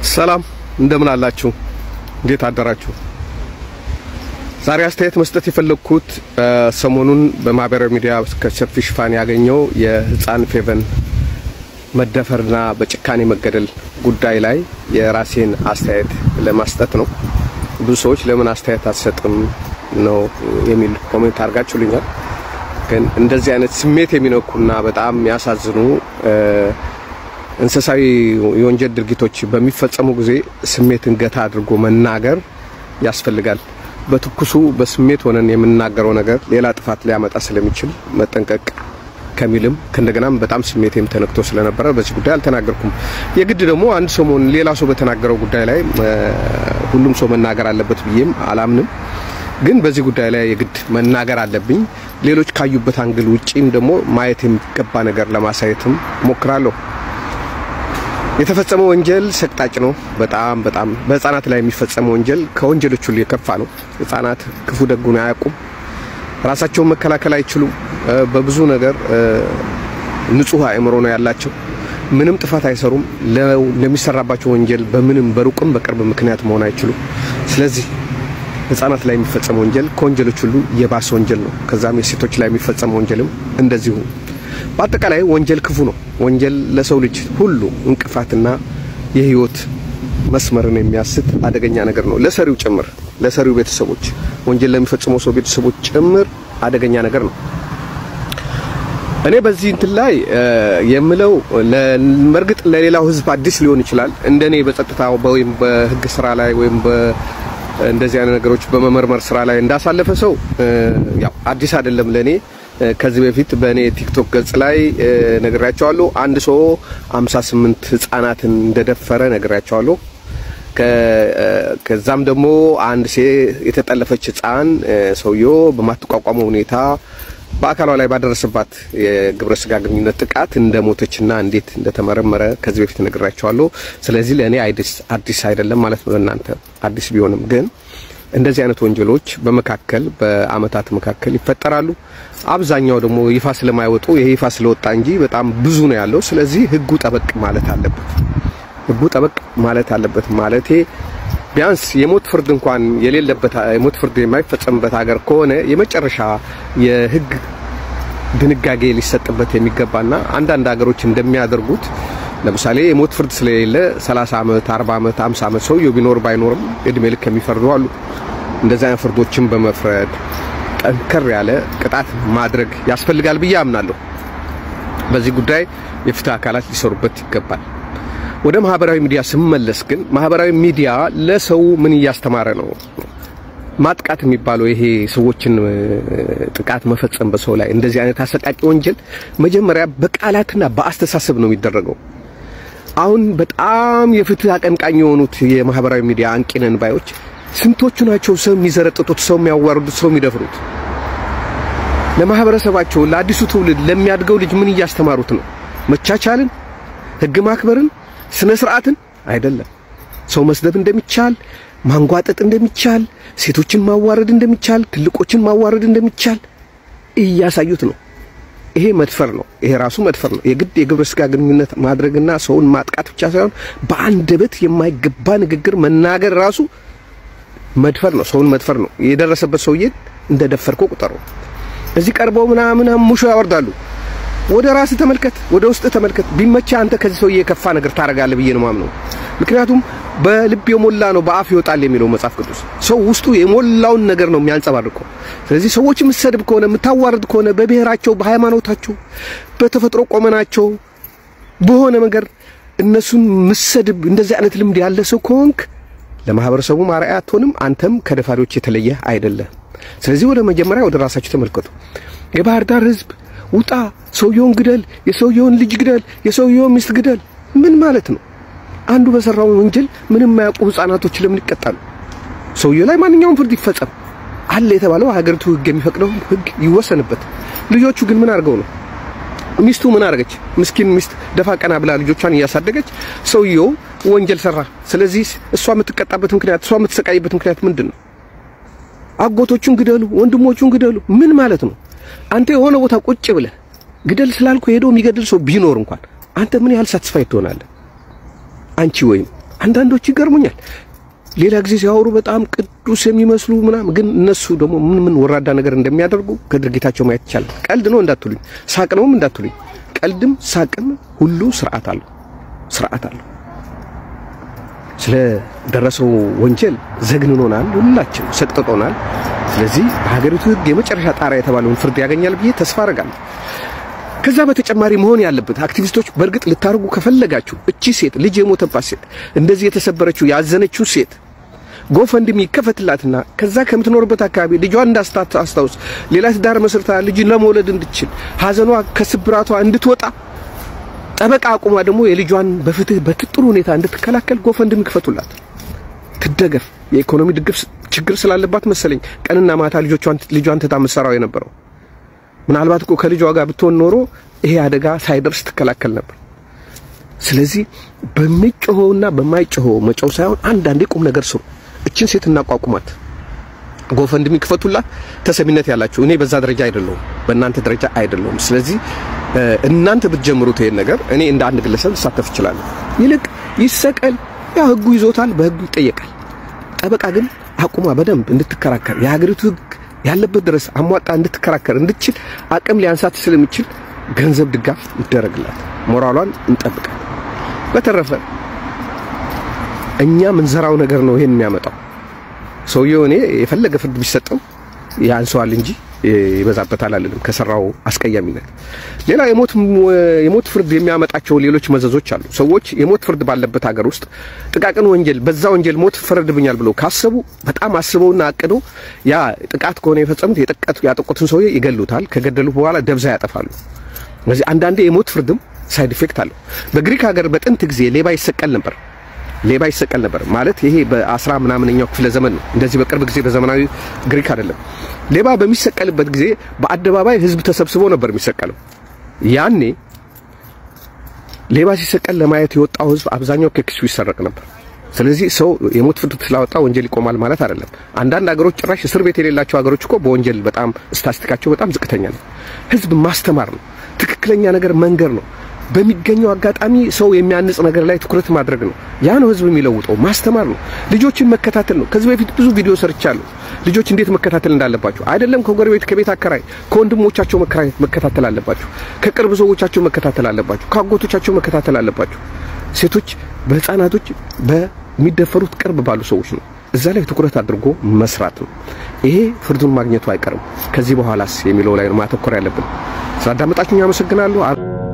ሰላም እንደምን አላችሁ? እንዴት አደራችሁ? ዛሬ አስተያየት መስጠት የፈለግኩት ሰሞኑን በማህበራዊ ሚዲያ ከሰፊ ሽፋን ያገኘው የህፃን ፌቨን መደፈርና በጭካኔ መገደል ጉዳይ ላይ የራሴን አስተያየት ለማስጠት ነው። ብዙ ሰዎች ለምን አስተያየት አትሰጥም ነው የሚል ኮሜንት አድርጋችሁልኛል። ግን እንደዚህ አይነት ስሜት የሚነኩና በጣም የሚያሳዝኑ እንስሳዊ የወንጀል ድርጊቶች በሚፈጸሙ ጊዜ ስሜትን ገታ አድርጎ መናገር ያስፈልጋል። በትኩሱ በስሜት ሆነን የምናገረው ነገር ሌላ ጥፋት ሊያመጣ ስለሚችል መጠንቀቅ ከሚልም ከእንደገናም በጣም ስሜቴም ተነክቶ ስለነበረ በዚህ ጉዳይ አልተናገርኩም። የግድ ደግሞ አንድ ሰሞን ሌላ ሰው በተናገረው ጉዳይ ላይ ሁሉም ሰው መናገር አለበት ብዬም አላምንም። ግን በዚህ ጉዳይ ላይ የግድ መናገር አለብኝ። ሌሎች ካዩበት አንግል ውጪም ደግሞ ማየት የሚገባ ነገር ለማሳየትም ሞክራለሁ። የተፈጸመው ወንጀል ሰቅጣጭ ነው። በጣም በጣም በህፃናት ላይ የሚፈጸመው ወንጀል ከወንጀሎች ሁሉ የከፋ ነው። ህፃናት ክፉ ደጉን አያውቁም። ራሳቸውን መከላከል አይችሉም። በብዙ ነገር ንጹህ አእምሮ ነው ያላቸው። ምንም ጥፋት አይሰሩም። ለሚሰራባቸው ወንጀል በምንም በሩቅም በቅርብ ምክንያት መሆን አይችሉም። ስለዚህ ህፃናት ላይ የሚፈጸመው ወንጀል ከወንጀሎች ሁሉ የባሰ ወንጀል ነው። ከዛም የሴቶች ላይ የሚፈጸመው ወንጀልም እንደዚሁ። በአጠቃላይ ወንጀል ክፉ ነው። ወንጀል ለሰው ልጅ ሁሉ እንቅፋትና የህይወት መስመርን የሚያስት አደገኛ ነገር ነው። ለሰሪው ጭምር ለሰሪው ቤተሰቦች፣ ወንጀል ለሚፈጽመው ሰው ቤተሰቦች ጭምር አደገኛ ነገር ነው። እኔ በዚህ እንትን ላይ የምለው መርግጥ ለሌላው ህዝብ አዲስ ሊሆን ይችላል። እንደኔ በጸጥታ ወይም በህግ ስራ ላይ ወይም እንደዚህ አይነት ነገሮች በመመርመር ስራ ላይ እንዳሳለፈ ሰው ያው አዲስ አይደለም ለኔ። ከዚህ በፊት በእኔ ቲክቶክ ገጽ ላይ ነግሬያቸዋለሁ። አንድ ሰው 58 ህጻናትን እንደደፈረ ነግሬያቸዋለሁ። ከዛም ደግሞ አንድ ሴ የተጠለፈች ህጻን ሰውየው በማትቋቋመው ሁኔታ በአካሏ ላይ ባደረሰባት የግብረ ስጋ ግንኙነት ጥቃት እንደሞተችና እንዴት እንደተመረመረ ከዚህ በፊት ነግራቸዋለሁ። ስለዚህ ለእኔ አዲስ አይደለም ማለት ነው። ለእናንተ አዲስ ቢሆንም ግን እንደዚህ አይነት ወንጀሎች በመካከል በአመታት መካከል ይፈጠራሉ። አብዛኛው ደግሞ ይፋ ስለማይወጡ ይሄ ይፋ ስለወጣ እንጂ በጣም ብዙ ነው ያለው። ስለዚህ ህጉ ጠበቅ ማለት አለበት። ህጉ ጠበቅ ማለት አለበት ማለቴ ቢያንስ የሞት ፍርድ እንኳን የሌለበት የሞት ፍርድ የማይፈጸምበት ሀገር ከሆነ የመጨረሻ የህግ ድንጋጌ ሊሰጥበት የሚገባና አንዳንድ ሀገሮች እንደሚያደርጉት ለምሳሌ የሞት ፍርድ ስለሌለ 30 ዓመት፣ 40 ዓመት፣ 50 ዓመት ሰውየው ቢኖር ባይኖርም እድሜ ልክ የሚፈርዱ አሉ። እንደዚህ አይነት ፍርዶችን በመፍረድ ጠንከር ያለ ቅጣት ማድረግ ያስፈልጋል ብዬ አምናለሁ። በዚህ ጉዳይ የፍትህ አካላት ሊሰሩበት ይገባል። ወደ ማህበራዊ ሚዲያ ስመለስ ግን ማህበራዊ ሚዲያ ለሰው ምን እያስተማረ ነው? ማጥቃት የሚባለው ይሄ ሰዎችን ጥቃት መፈጸም በሰው ላይ እንደዚህ አይነት አሰቃቂ ወንጀል መጀመሪያ በቃላትና በአስተሳሰብ ነው የሚደረገው። አሁን በጣም የፍትህ አቀንቃኝ የሆኑት የማህበራዊ ሚዲያ አንቂነን ባዮች ስንቶቹ ናቸው ሰው የሚዘረጥጡት፣ ሰው የሚያዋርዱት፣ ሰው የሚደፍሩት? ለማህበረሰባቸው ለአዲሱ ትውልድ ለሚያድገው ልጅ ምን እያስተማሩት ነው? መቻቻልን፣ ህግ ማክበርን ስነ ስርዓትን አይደለም። ሰው መስደብ እንደሚቻል፣ ማንጓጠጥ እንደሚቻል፣ ሴቶችን ማዋረድ እንደሚቻል፣ ትልቆችን ማዋረድ እንደሚቻል እያሳዩት ነው። ይሄ መድፈር ነው። ይሄ ራሱ መድፈር ነው። የግድ የግብረ ስጋ ግንኙነት ማድረግና ሰውን ማጥቃት ብቻ ሳይሆን በአንደበት የማይገባ ንግግር መናገር ራሱ መድፈር ነው። ሰውን መድፈር ነው። የደረሰበት ሰውዬን እንደደፈርከው ቁጠረው። እዚህ ቀርበው ምናምን ሙሾ ያወርዳሉ። ወደ ራስህ ተመልከት፣ ወደ ውስጥ ተመልከት። ቢመቻ አንተ ከዚህ ሰውዬ የከፋ ነገር ታደርጋለህ ብዬ ነው ማምነው። ምክንያቱም በልብ የሞላ ነው በአፍ ይወጣል የሚለው መጽሐፍ ቅዱስ። ሰው ውስጡ የሞላውን ነገር ነው የሚያንጸባርቀው። ስለዚህ ሰዎች የምትሰድብ ከሆነ የምታዋርድ ከሆነ በብሔራቸው፣ በሃይማኖታቸው፣ በተፈጥሮ ቆመናቸው በሆነ ነገር እነሱን ምሰድብ እንደዚህ አይነት ልምድ ያለ ሰው ከሆንክ ለማህበረሰቡ ማርአያ አትሆንም። አንተም ከደፋሪዎች የተለየ አይደለም። ስለዚህ ወደ መጀመሪያ ወደ ራሳችሁ ተመልከቱ። የባህር ዳር ህዝብ ውጣ፣ ሰውየውን ግደል፣ የሰውየውን ልጅ ግደል፣ የሰውየውን ሚስት ግደል። ምን ማለት ነው? አንዱ በሰራው ወንጀል ምንም የማያውቁ ህፃናቶች ለምን ይቀጣሉ? ሰውየው ላይ ማንኛውም ፍርድ ይፈጸም አለ የተባለው ሀገሪቱ ህግ የሚፈቅደው ህግ ይወሰንበት። ልጆቹ ግን ምን አድርገው ነው? ሚስቱ ምን አደረገች? ምስኪን ሚስት ደፋ ቀና ብላ ልጆቿን እያሳደገች፣ ሰውየው ወንጀል ሰራ። ስለዚህ እሷ የምትቀጣበት ምክንያት፣ እሷ የምትሰቃይበት ምክንያት ምንድን ነው? አጎቶቹን ግደሉ፣ ወንድሞቹን ግደሉ። ምን ማለት ነው? አንተ የሆነ ቦታ ቁጭ ብለህ ግደል ስላልኩ ሄዶ የሚገድል ሰው ቢኖር እንኳን አንተ ምን ያህል ሳትስፋይ ትሆናለህ? አንቺ ወይም አንዳንዶች ይገርሙኛል። ሌላ ጊዜ ሲያወሩ በጣም ቅዱስ የሚመስሉ ምናምን፣ ግን እነሱ ደግሞ ምን ምን ወራዳ ነገር እንደሚያደርጉ ከድርጊታቸው ማየት ይቻላል። ቀልድ ነው እንዳትሉኝ፣ ሳቅ ነውም እንዳትሉኝ። ቀልድም ሳቅም ሁሉ ስርዓት አለው፣ ስርዓት አለው። ስለ ደረሰው ወንጀል ዘግንኖናል፣ ሁላችን ሰቅጥጦናል። ስለዚህ በሀገሪቱ ሕግ የመጨረሻ ጣሪያ የተባለውን ፍርድ ያገኛል ብዬ ተስፋ አደርጋለሁ። ከዛ በተጨማሪ መሆን ያለበት አክቲቪስቶች በእርግጥ ልታርጉ ከፈለጋችሁ እቺ ሴት ልጅ የሞተባት ሴት እንደዚህ የተሰበረችው ያዘነችው ሴት ጎፈንድሚ ይከፈትላትና ከዛ ከምትኖርበት አካባቢ ልጇን እንዳስታውስ ሌላ ትዳር መስርታ ልጅ ለመውለድ እንድችል ሀዘኗ ከስብራቷ እንድትወጣ ጠበቃ አቁማ ደግሞ የልጇን በፍትህ በጥሩ ሁኔታ እንድትከላከል ጎፈንድሚ ይክፈቱላት፣ ትደገፍ። የኢኮኖሚ ድግፍ ችግር ስላለባት መሰለኝ ቀንና ማታ ልጆቿን ልጇን ትታ ምሰራው የነበረው ምናልባት እኮ ከልጇ ጋር ብትሆን ኖሮ ይሄ አደጋ ሳይደርስ ትከላከል ነበር። ስለዚህ በሚጮኸውና በማይጮኸው መጮው ሳይሆን አንዳንዴ ቁም ነገር ስሩ። እችን ሴት እናቋቁማት፣ ጎፈንድሚ ክፈቱላት። ተሰሚነት ያላችሁ እኔ በዛ ደረጃ አይደለሁም፣ በእናንተ ደረጃ አይደለሁም። ስለዚህ እናንተ ብትጀምሩት ይሄን ነገር እኔ እንደ አንድ ግለሰብ ልሳተፍ እችላለሁ። ይልቅ ይሰቀል፣ ያው ህጉ ይዞታል፣ በህጉ ይጠየቃል። ጠበቃ ግን አቁማ በደንብ እንድትከራከር የሀገሪቱ ህግ ያለበት ድረስ አሟጣ እንድትከራከር እንድትችል አቅም ሊያንሳት ስለሚችል ገንዘብ ድጋፍ ይደረግላት፣ ሞራሏን እንጠብቃል። በተረፈ እኛ ምንዘራው ነገር ነው ይሄን የሚያመጣው። ሰውየው እኔ የፈለገ ፍርድ ቢሰጠው ያንሰዋል እንጂ ይበዛበታል አልልም፣ ከሰራው አስቀያሚነት። ሌላ የሞት የሞት ፍርድ የሚያመጣቸው ሌሎች መዘዞች አሉ። ሰዎች የሞት ፍርድ ባለበት ሀገር ውስጥ ጥቃቅን ወንጀል በዛ ወንጀል ሞት ፈረድብኛል ብለው ካሰቡ በጣም አስበውና አቅደው ያ ጥቃት ከሆነ የፈጸሙት ያጠቁትን ሰውዬ ይገሉታል። ከገደሉ በኋላ ደብዛ ያጠፋሉ። ስለዚህ አንዳንዴ የሞት ፍርድም ሳይድ ኢፌክት አለው። በግሪክ ሀገር በጥንት ጊዜ ሌባ ይሰቀል ነበር። ሌባ ይሰቀል ነበር ማለት ይሄ በአስራ ምናምንኛው ክፍለ ዘመን ነው። እንደዚህ በቅርብ ጊዜ በዘመናዊ ግሪክ አይደለም። ሌባ በሚሰቀልበት ጊዜ በአደባባይ ሕዝብ ተሰብስቦ ነበር የሚሰቀለው። ያኔ ሌባ ሲሰቀል ለማየት የወጣው ሕዝብ አብዛኛው ከኪሱ ይሰረቅ ነበር። ስለዚህ ሰው የሞት ፍርድ ስላወጣ ወንጀል ይቆማል ማለት አይደለም። አንዳንድ ሀገሮች ጭራሽ እስር ቤት የሌላቸው ሀገሮች እኮ በወንጀል በጣም ስታስቲካቸው በጣም ዝቅተኛ ነው። ሕዝብ ማስተማር ነው። ትክክለኛ ነገር መንገር ነው። በሚገኘው አጋጣሚ ሰው የሚያንጽ ነገር ላይ ትኩረት ማድረግ ነው። ያ ነው ህዝብ የሚለውጠው። ማስተማር ነው። ልጆችን መከታተል ነው። ከዚህ በፊት ብዙ ቪዲዮ ሰርቻለሁ። ልጆች እንዴት መከታተል እንዳለባቸው አይደለም ከጎረቤት ከቤት አከራይ ከወንድሞቻቸው መከታተል አለባቸው። ከቅርብ ሰዎቻቸው መከታተል አለባቸው። ከአጎቶቻቸው መከታተል አለባቸው። ሴቶች በህፃናቶች በሚደፈሩት ቅርብ ባሉ ሰዎች ነው። እዛ ላይ ትኩረት አድርጎ መስራት ነው። ይሄ ፍርዱን ማግኘቱ አይቀርም። ከዚህ በኋላስ የሚለው ላይ ነው ማተኮር ያለብን። ስላዳመጣችሁኝ አመሰግናለሁ።